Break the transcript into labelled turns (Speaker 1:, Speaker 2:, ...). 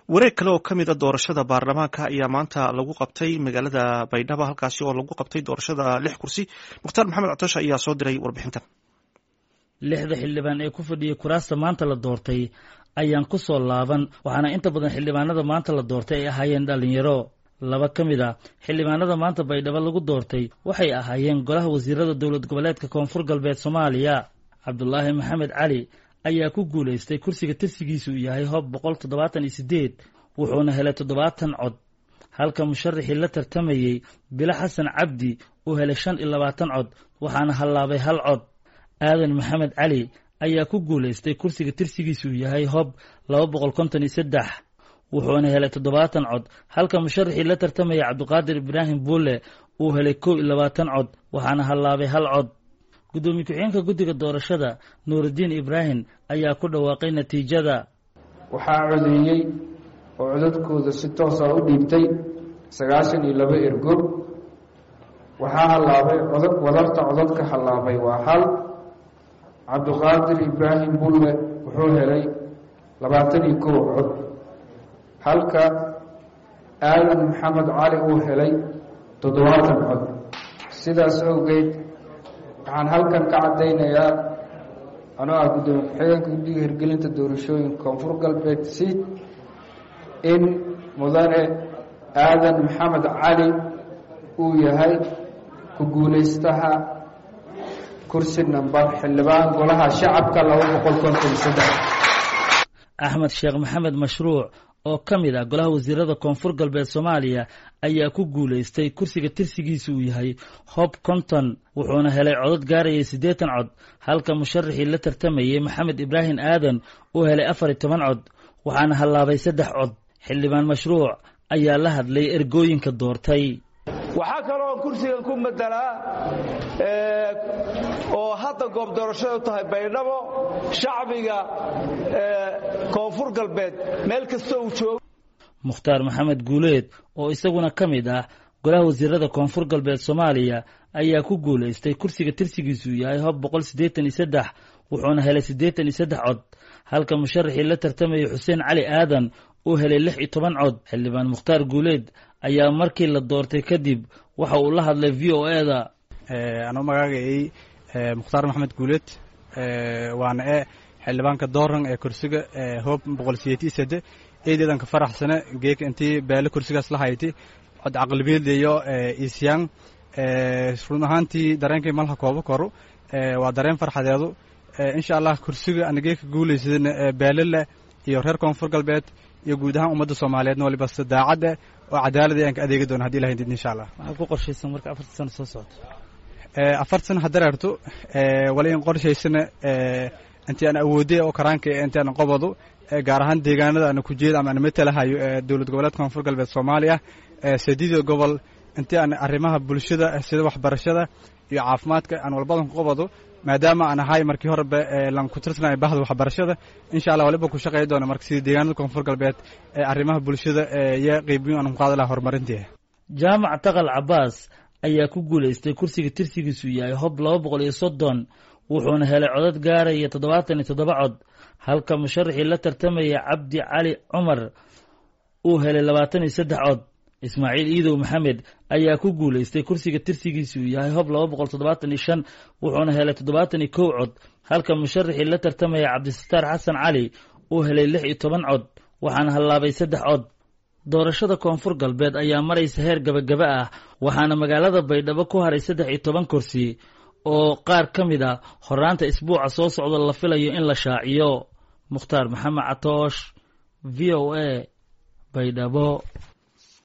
Speaker 1: wareeg kale oo ka mid a doorashada baarlamaanka ayaa maanta lagu qabtay magaalada baydhabo halkaasi oo lagu qabtay doorashada lix kursi mukhtaar maxamed catoosha ayaa soo diray warbixintan
Speaker 2: lixda xildhibaan ee ku fadhiyay kuraasta maanta la doortay ayaan ku soo laaban waxaana inta badan xildhibaanada maanta la doortay ay ahaayeen dhallinyaro laba ka mid a xildhibaanada maanta baydhabo lagu doortay waxay ahaayeen golaha wasiirada dowlad goboleedka koonfur galbeed soomaaliya cabdulaahi maxamed cali ayaa ku guulaystay kursiga tirsigiisu uu yahay hob boqol toddobaatan iyo siddeed wuxuuna helay toddobaatan cod halka musharaxii la tartamayey bilo xasan cabdi uu helay shan iyo labaatan cod waxaana hallaabay hal cod aadan maxamed cali ayaa ku guulaystay kursiga tirsigiisu uu yahay hob laba boqol konton iyo saddex wuxuuna helay toddobaatan cod halka musharaxii la tartamaya cabdiqaadir ibraahim buulle uu helay kow iyo labaatan cod waxaana hallaabay hal cod guddoomiye ku-xigeenka guddiga doorashada nuurudiin ibraahim ayaa ku dhawaaqay natiijada
Speaker 3: waxaa codeeyey oo codadkooda si toosa u dhiibtay sagaashan iyo laba ergo waxaa hallaabay codad wadarta codadka hallaabay waa hal cabdiqaadir ibraahim bulle wuxuu helay labaatan iyo kow cod halka aadan maxamed cali uu helay toddobaatan cod sidaas awgeed waxaan halkan ka caddaynayaa anoo ah guddoomiye ku-xigeenka guddiga hirgelinta doorashooyinka koonfur galbeed siid in mudane aadan maxamed cali uu yahay ku guulaystaha kursi nambar xildhibaan golaha shacabka laba boqol konton saddex
Speaker 2: axmed sheekh maxamed mashruuc oo ka mid ah golaha wasiirada koonfur galbeed soomaaliya ayaa ku guulaystay kursiga tirsigiisa uu yahay hob konton wuxuuna helay codod gaarayay siddeetan cod halka musharaxii la tartamayey maxamed ibraahim aadan uu helay afar iyo toban cod waxaana hallaabay saddex cod xildhibaan mashruuc ayaa la hadlay ergooyinka doortay
Speaker 4: waxaa kaloo kursigan ku madelaa oo hadda goob doorashada u tahay baydhabo shacbiga koonfur galbeed meel kasta uu joogo
Speaker 2: mukhtaar maxamed guuleed oo isaguna ka mid ah golaha wasiirada koonfur galbeed soomaaliya ayaa ku guulaystay kursiga tirsigiisuu yahay hob boqol siddeetan iyo saddex wuxuuna helay siddeetan iyo saddex cod halka musharaxii la tartamayay xuseen cali aadan uu helay lix iyo toban cod xildhibaan mukhtaar guuleed ayaa markii la doortay kadib waxa uu la hadlay v o e da
Speaker 5: anuu magaagayay mukhtaar maxamed guuleed waana e xildhibaanka dooran ee kursiga hoob boqol sideetii sade eedeedan ka faraxsane geeka intii beele kursigaas la hayti cod caqlibeeldeyo isyang run ahaantii dareenkay malha kooba koro waa dareen farxadeedu insha allah kursiga ana geeka guulaysadana beelele iyo reer koonfur galbeed iyo guud ahaan ummadda soomaaliyeedna waliba si daacadda oo cadaalada ayaan ka adeegi doona haddi ilahay did insha allah
Speaker 2: maxaad ku qorshaysan marka afarta sano soo socoto
Speaker 5: afar sana haddareerto wala in qorshaysana intii aan awoodey oo karaanka intii aan qobado gaar ahaan deegaanada ana ku jeeda ama aan matalahayo ee dowlad goboleedka koonfur galbeed soomaaliya sadiida gobol intii aan arrimaha bulshada sida waxbarashada iyo caafimaadka aan walbadan ku qobado maadaama aan ahay markii horeba lan ku tirsanay bahda waxbarashada insha allah waliba ku shaqeey doona marka sida deegaanada koonfur galbeed ee arrimaha bulshada iyo qeybiyo aan ku qaadi laha horumarinteeda
Speaker 2: jaamac taqal cabaas ayaa ku guulaystay kursiga tirsigiisu yahay hob laba boqol iyo soddon wuxuuna helay codad gaaraya toddobaatan iyo toddoba cod halka musharaxii la tartamaya cabdi cali cumar uu helay labaatan iyo saddex cod ismaaciil iidow maxamed ayaa ku guulaystay kursiga tirsigiisu uu yahay hob laba boqol toddobaatan iyo shan wuxuuna helay toddobaatan iyo kow cod halka musharaxii la tartamaya cabdisataar xasan cali uu helay lix iyo toban cod waxaana hallaabay saddex cod doorashada koonfur galbeed ayaa maraysa heer gabagaba ah waxaana magaalada baydhabo ku haray saddex iyo toban kursi oo qaar ka mid a horaanta isbuuca soo socda la filayo in la shaaciyo mukhtaar maxamed catoosh v o a baydhabo